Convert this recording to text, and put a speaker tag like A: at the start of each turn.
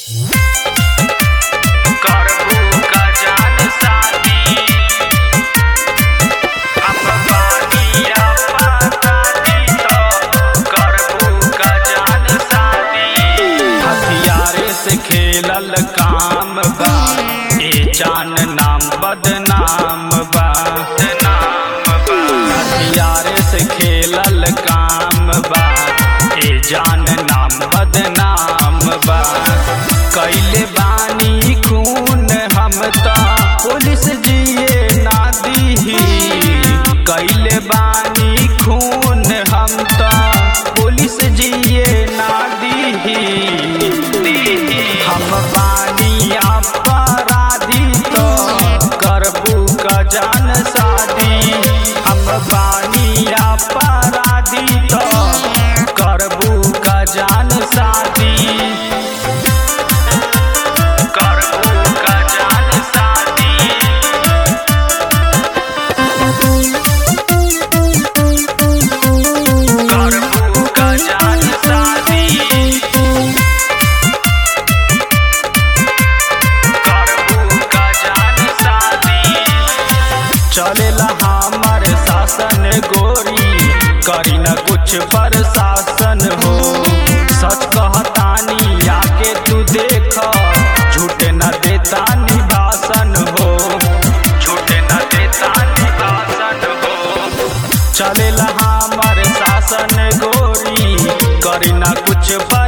A: करबू का जान शादी हम बानिया पातानी तो करबू का जान शादी हथियारे से खेलल काम बा ए जान नाम बदनाम बा बदनाम बा हथियारे से खेलल काम बा ए जान नाम बदनाम बा कैले बानी खून हम त पुलिस जिए ना दीही कैले बानी खून हम त पुलिस जिए ना दीही हम बानी अपराधी तो करबू का जान शादी हम बानी अपराधी तो करबू का जान शादी करबू का जान शादी करबू का जान शादी करबू का जान शादी चलेला हमर शासन गोरी करी न कुछ प्रशासन हो सच कहतानी आके तू देख झूठ न देता निभासन हो झूठ न देता निभासन हो चलेला हमर शासन गोरी करी न कुछ